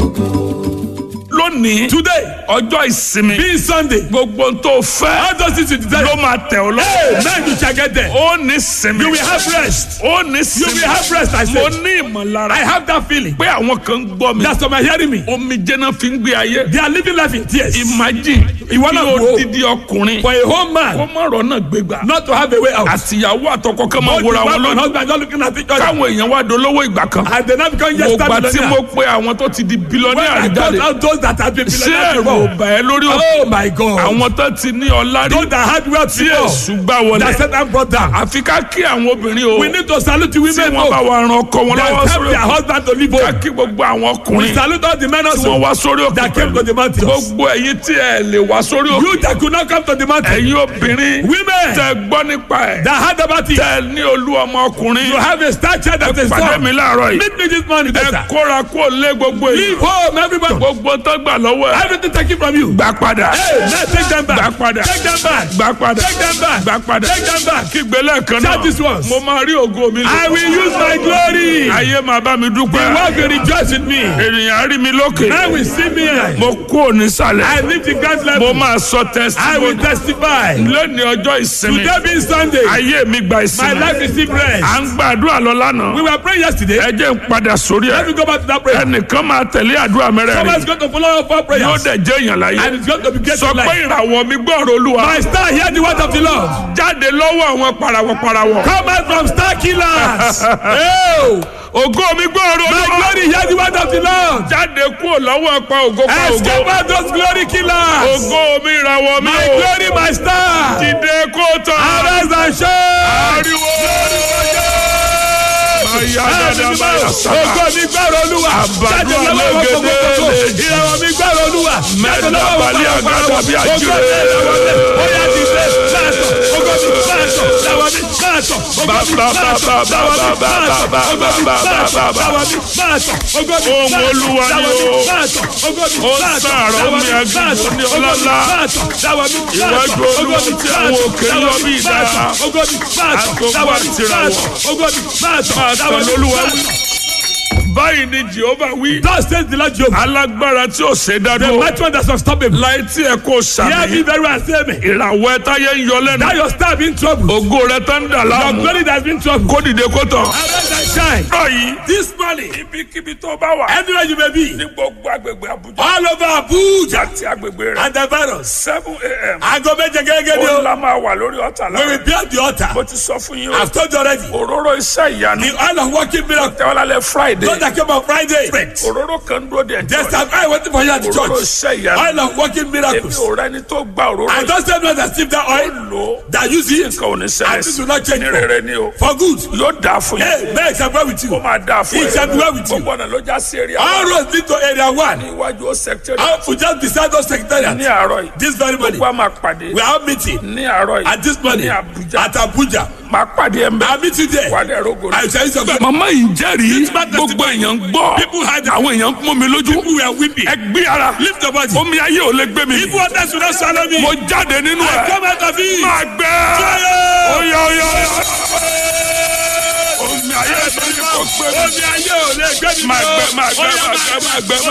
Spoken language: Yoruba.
lónìí Today, ọjọ́ ìsinmi being Sunday, gbogbo n tó fẹ́ all those things you desire, ló máa tẹ̀ ọ́ hey, lọ́wọ́. man, you shall get there. ó ní sinmi. You will have rest. ó ní You sinmi. will have rest, I mo said. ní ìmọ̀lára. I have that feeling. pé àwọn kan ń gbọ́ mi. That's why you're hearing me. omi jẹ́nà fi ń gbé ayé. They are living life in tears. imagine Ìwọ kí náà o wò ó. dídí ọkùnrin For a home kó man má rọ́nà gbégbá. not to have a way out. àtìyàwó àtọkọ kan máa Both the wòra wọn wife and lójú. husband not looking at each other. káwọn èèyàn wá dolówó ìgbà kan. And they now become mo yes gbà tí mo millionaire. pe àwọn tó ti di When bílíọ̀nì I got àríjáde. out those that have been ṣé millionaires ẹ̀rù before. ò bà ẹ́ lórí òkè. Oh my God. àwọn tó ti ní ọlá rí. Those that had wealth tí before. èṣù gbà wọlé. That Satan brought down. àfi ká kí àwọn obìnrin o. We need to salute the tí women wọ́n bá more. wa ran ọkọ wọn That lọ́wọ́ help sórí their òkè. husband to live ká home. kí gbogbo àwọn We ọkùnrin salute all the men tí wọ́n also wá sórí òkè that came to pẹ̀lú. the mountains. gbogbo ẹ̀yin tí ẹ lè wá sórí òkè. You that could not come to the mountain. ẹ̀yin obìnrin Women tẹ gbọ́ nípa ẹ̀. that had about it. tẹ ní olú ọmọ ọkùnrin. You have a star child that is pàdé born. mi láàárọ̀ yìí. Meet me this morning, ẹ better. kóra kó lé gbogbo Leave èyí. home, everybody. gbogbo tó gbà lọ́wọ́ ẹ̀. Everything taken from you. gbà padà. Hey, now take them gbà back. padà. Take them back. gbà padà. Take them back. gbà padà. Take them back. kígbe lẹ́ẹ̀kan Shout this náà. once. mo máa rí ògo mi lò. I will use my glory. ayé máa bá mi The dúpẹ́. world will rejoice in me. ènìyàn á rí mi lókè. Now will see me. mo kú òní sàlẹ̀. I live the God's mo level. máa sọ I will testimony. testify. lónìí ọjọ́ ìsinmi. Today being Sunday, ayé mi gba my ìsinmi. life is still à rest. ń gbàdúrà lọ lánàá. We were praying yesterday. ẹ jẹ́ ń padà sórí Let me ẹ̀. go back to that prayer. ẹnìkan máa tẹ̀lé àdúrà Someone mẹ́rẹ̀ẹ̀rin. is going to follow up our yóò prayers. dẹ̀ jẹ́ èèyàn láyé. And it's going to be great sọ in pé life. ìràwọ̀ mi gbọ́rọ̀ olúwa. My star, hear the word of the Lord. jáde lọ́wọ́ àwọn parawọ̀-parawọ̀. Come out from star killers. oh, ògo mi gbọ́rọ̀ my olúwa. glory, hear the word of the Lord. jáde kúrò lọ́wọ́ pa ògo pa Escape ògo. out those glory killers. ògo mi ìràwọ̀ mi My o. glory, my star. dìde kó tán. Arise and shine. ariwo. Maya dada maya sama. Ògo mi gbọ́rọ̀ olúwa. Àbàdo Jáde lọ́wọ́ alégédé gbogbogbò. lèjì. Ìràwọ̀ mi gbọ́rọ̀ olúwa. Jáde Mẹ́ta lọ́wọ́ balẹ̀ gbogbogbò. àgàdà bí Ògo àjèrè. mi ìràwọ̀ mi. Ó yá dìde. Máàtọ̀. Ògo mi máàtọ̀. Ìràwọ̀ mi máàtọ̀. Ògo mi Ba- ba- máàtọ̀. ba- ba- Ìràwọ̀ mi ba- ba- máàtọ̀. ba- Ògo mi ba- ba- máàtọ̀. ba- ba- Ìràwọ̀ mi máàtọ̀. Ògo mi Ohùn máàtọ̀. Olúwa ni Ìràwọ̀ mi o. máàtọ̀. Ògo mi Ó máàtọ̀. sàárọ̀ Ìràwọ̀ omi mi aginjù máàtọ̀. ní Ògo mi ọlọ́lá. máàtọ̀. Ìràwọ̀ mi máàtọ̀. Iwájú Olúwa Ògo mi tí àwọn máàtọ̀. òkè ń lọ Ìràwọ̀ bí mi idà. máàtọ̀. Ògo mi máàtọ̀. Àtòkù Ìràwọ̀ mi àtìràwọ̀. máàtọ̀. Ògo mi máàtọ̀. Máa tàn Ìràwọ̀ mi lólúwa wí. máàtọ̀. báyìí ni jehova wí. Thus says the Lord Jehovah. alágbára tí ò ṣe The dádúró. mighty one that's unstoppable. láì tí ẹ kò Hear me sàmì. very well, say me. ìràwọ̀ ẹ táyé ń yọ lẹ́nu. That your star be in trouble. ògo rẹ tó ń dà Your láàmú. glory that has been in trouble. kó dìde kó tàn. Arise and shine. báyìí This morning, ibikíbi tó bá wà. anywhere you may be, ní gbogbo agbègbè Abuja. all over Abuja àti agbègbè rẹ. and the virus. seven a.m. Aago méje gẹ́gẹ́ ni ó o. la máa wà lórí ọ̀tà We will lára. build the altar. mo ti sọ fún yín o. I've told you already. òróró iṣẹ́ ìyanu. The oil of working miracle. tẹ́wọ́lálẹ̀ friday. Those that came on Friday. òróró kan dúró de There's ẹjọ́. an oil waiting for you at the òróró church. iṣẹ́ ìyanu. Oil of working èmi miracles. ò rẹni tó gba òróró I yìí. just said not that receive that oil lò that use it nǹkan ò ní and ṣẹlẹ̀ this sí will not change ní rere ni o. for good. yóò dáa fún Hey, yín. may it shall be well with you. ó máa dáa fún It shall be well with you. gbogbo ọ̀nà ló já sí eré All àwọn. roads lead to area one. níwájú ó sẹkítẹ́rì. How to just beside those ní secretariat. àárọ̀ yìí. This very morning, gbogbo a máa pàdé. we are meeting ní àárọ̀ yìí. at this morning ní Abuja. at Abuja. máa pàdé ẹ̀ ń bẹ̀. I meet you there. wà á dẹ̀ rogo. I tell you something. màmá yìí jẹ́rìí This man gbogbo èèyàn ń gbọ́ People had it. àwọn èèyàn ń pọ́n mi lójú People were weeping. ẹ gbé ara Lift your body. omi ayé ò lè gbé mi If waters will not swallow me, mo jáde nínú I ẹ come out of it. máa gbẹ Fire! oya oya oya omi ayé ò lè gbé mi Omi ayé ò lè gbé mi. máa gbẹ máa gbẹ Ó yá, máa gbẹ máa gbẹ.